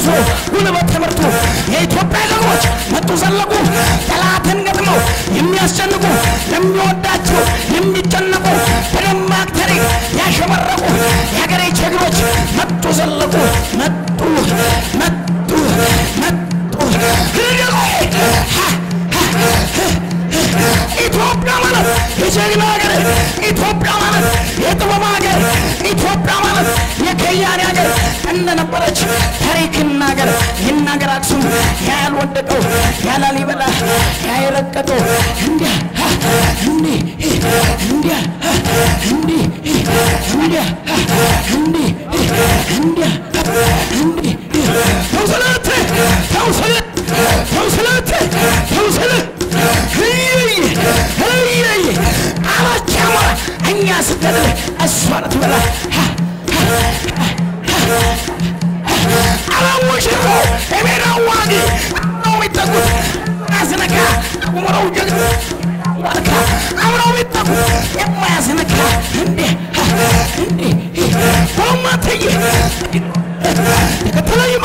ጉልበት ትምህርቱ የኢትዮጵያ ጀግኖች መጡ ዘለቁ ጠላትን ገጥመው የሚያስጨንቁ ለሚወዳቸው የሚጨነቁ በደማቅ ታሪክ ያሸበረቁ የሀገሬ ጀግኖች መጡ ዘለቁ መጡ መጡ መጡ ኢትዮጵያ ማለት የጀግና ሀገር፣ ኢትዮጵያ ማለት የጥበብ ሀገር፣ ኢትዮጵያ ማለት የከያኔ ሀገር እንደነበረች ታሪክ ይናገር ይናገር አክሱም ያልወደቀው ያላሊበላ ያይረቀቀው እንዲያ እንዲህ እንዲያ እንዲህ እንዲያ እንዲህ እንዲያ እንዲህ ተውስለት ተውስለት ተውስለት ተውስለት አላች አማራ እኛ ስገድል እሷ ናት በላ አላወሽሮ የሜዳ ዋጊ ነው የሚጠጉት ያስነካ ቁመረው ጀግና ዋርካ አብረው የሚጠጉት የማያስነካ እንዴ እንዴ በማትይ ተከተለኝ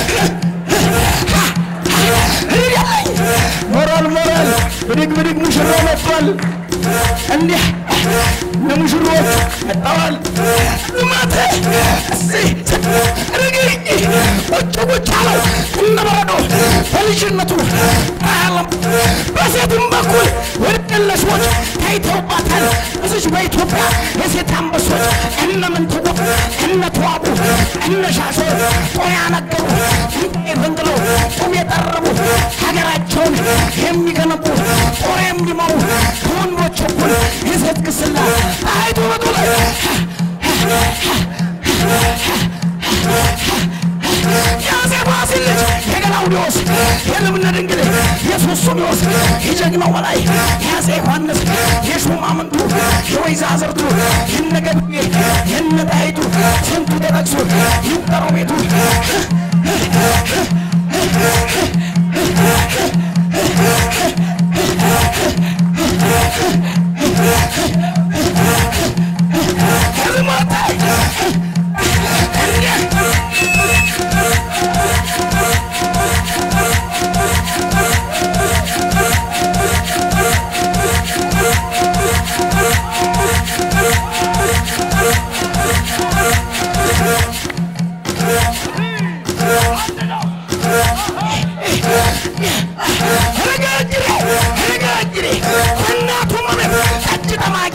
ሞራል ሞራል ብድግ ብድግ ሙሽራ መጥቷል። እንዲህ ለሙሽሮች መጥተዋል። ማተ እዚህ ርግኝ ቁጭ ቁጭ አለው እነበረዶ በልጅነቱ አያለም በሴትም በኩል ወደለሾች ታይተውባታል። እዚች በኢትዮጵያ የሴት አንበሶች እነ ምንትዋ እነ ተዋቡ እነ ሻሾ ጦር ያነገሩ ፈንቅለው ጡም የጠረቡ ሀገራቸውን የሚገነቡ ጦር የሚመሩ ከወንዶች እኩል የሴት ግስላ አይቶ በጡ ላይ የአፄ ፋሲል ልጅ የገላውዴዎስ የልብነ ድንግል የሱስንዮስ የጀግናው በላይ የአፄ ዮሐንስ የሹማምንቱ የወይዛዝርቱ የነገድሜ የነጣይቱ ስንቱ ተጠቅሶ ይቁጠረው ቤቱ ረጋጅሬ ረጋጅሬ በእናቱ መሬት ጠጅ ጠማቂ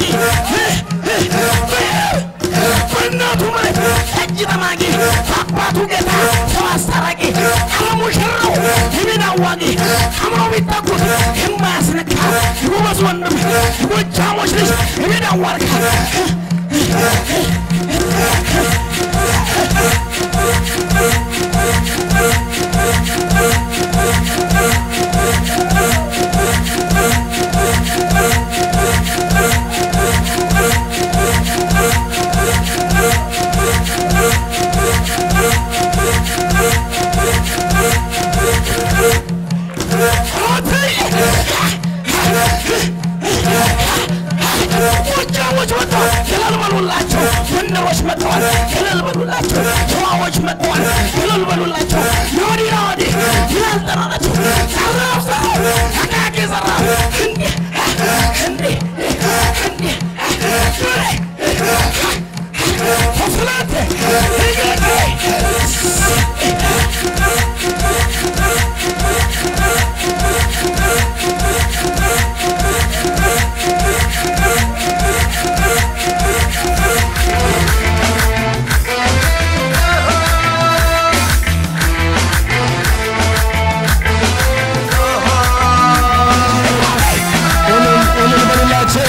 በእናቱ መሬት ጠጅ ጠማቂ በአባቱ ጌታ ሰው አስታራቂ አለሙሽራው የሜዳ አዋቂ አምረው ቢጠጉት የማያስነካ ጎበዝ ወንድም ጎጃሞች ልጅ የሜዳ ዋርካ ጎጃሞች መጥተዋል፣ እልል በሉላቸው። ጎንደሮች መጥተዋል፣ እልል በሉላቸው። ሸዋዎች መጥተዋል፣ እልል በሉላቸው። የወዲና ወዲህ ይላል ጠራናቸው። ዘራፍ ዘራፍ አቃቂ ዘራፍ እንዲህ እንዲህ እንዲህ ተስላት እልል በሉላቸው።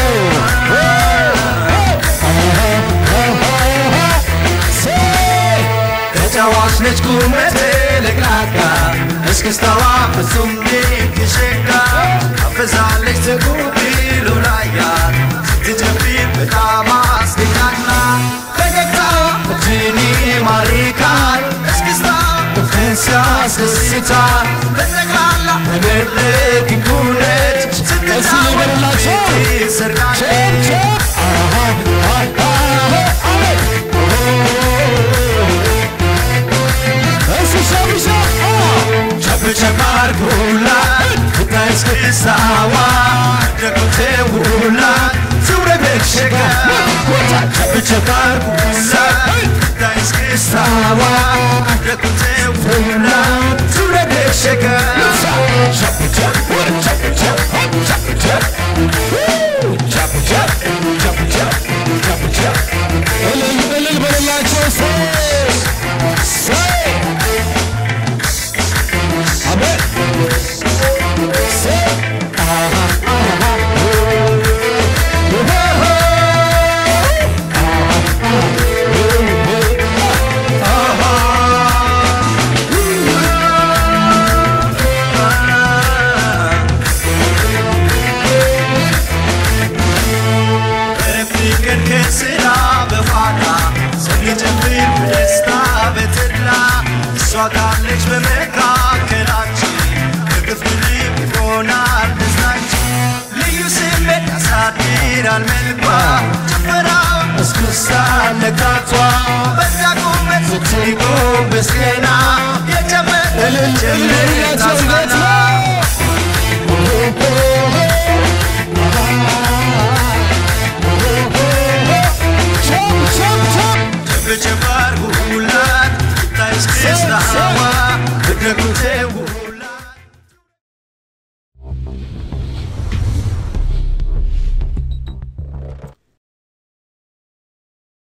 ተጫዋች ነች ቁመቴ ለቅላቃ እስክስታዋ ፍጹም ድንቅ ሸጋ አፈዛለች ተጉቢሉ ላያ ስትጨፍር በጣም አስደናና ፈገግታ እጅን ይማርካል እስክስታ ፍቅርን ሲያስደስታል በጠቅላላ በመድረክ ጉነት እስኪ በሉላቸው። ሰርቃለች ቼፕ ቼፕ አሃ አሃ አሜን እስኪ ሸብ ሸብ ቸብ አርጉላት ብታይ እስክስታዋ ደግሞቴ ውላት ዙረ በሸጋ ቸብ ቸብ አርጉላት ብታይ እስክስታዋ ደግሞቴ ውላት ዙረ በሸጋ እልል እልል በሌላቸው ሰይ ሰይ አሜን ሰይ አሃ አሃ ፍቅር ከስራ በኋላ ሰው ሊጨፍር በደስታ በተድላ እሷ ካለች በመካከላችን እቅፍ ድርብ ይሆናል ደስታችን ልዩ ስሜት ያሳድራል መልኳ ጭፈራው እስክስታ ነጋቷ በዛ ቁመት ስትጎንበስ ገና የጨመረ ጀምር ታዝናና ቸብ ቸብ አርጉላት ታይ እስክስታዋ ደግሞቴ